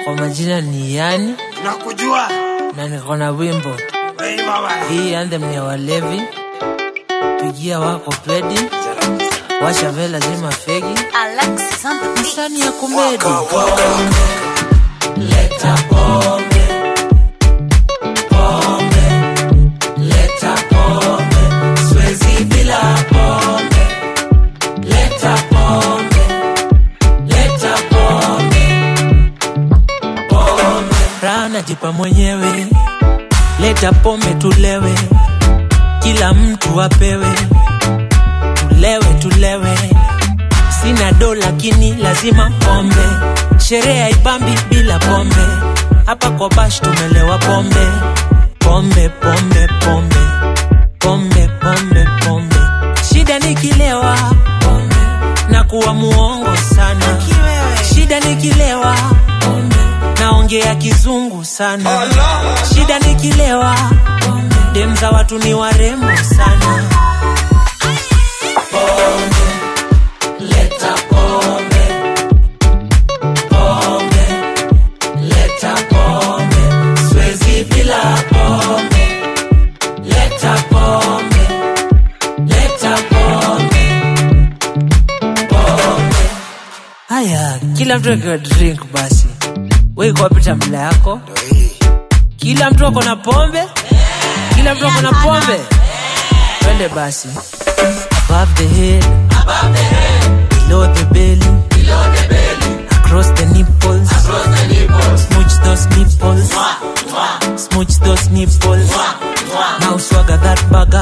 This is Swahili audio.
Kwa majina ni Yani nakujua na niko na wimbo weima bana hii anthem ni ya walevi. Pigia wako pedi, washa vela zima fegi, Alexis on the beat. msani ya kumedi. Raha najipa mwenyewe, leta pombe tulewe, kila mtu apewe, tulewe tulewe. Sina do lakini lazima pombe, sherehe haipambi bila pombe. Hapa kwa bash tumelewa pombe, pombe pombe pombe pombe pombe pombe. Shida nikilewa pombe na kuwa muongo sana, shida nikilewa pombe naongea kizungu sana, shida nikilewa pombe dem za watu ni warembo sana. Haya, kila mtu akiwa drink basi, wewe iko wapi tambla yako? Kila mtu ako na pombe, kila mtu ako na pombe. Twende basi, above the head, below the belly, across the nipples, smooch those nipples, smooch those nipples. Now swagger that bagger,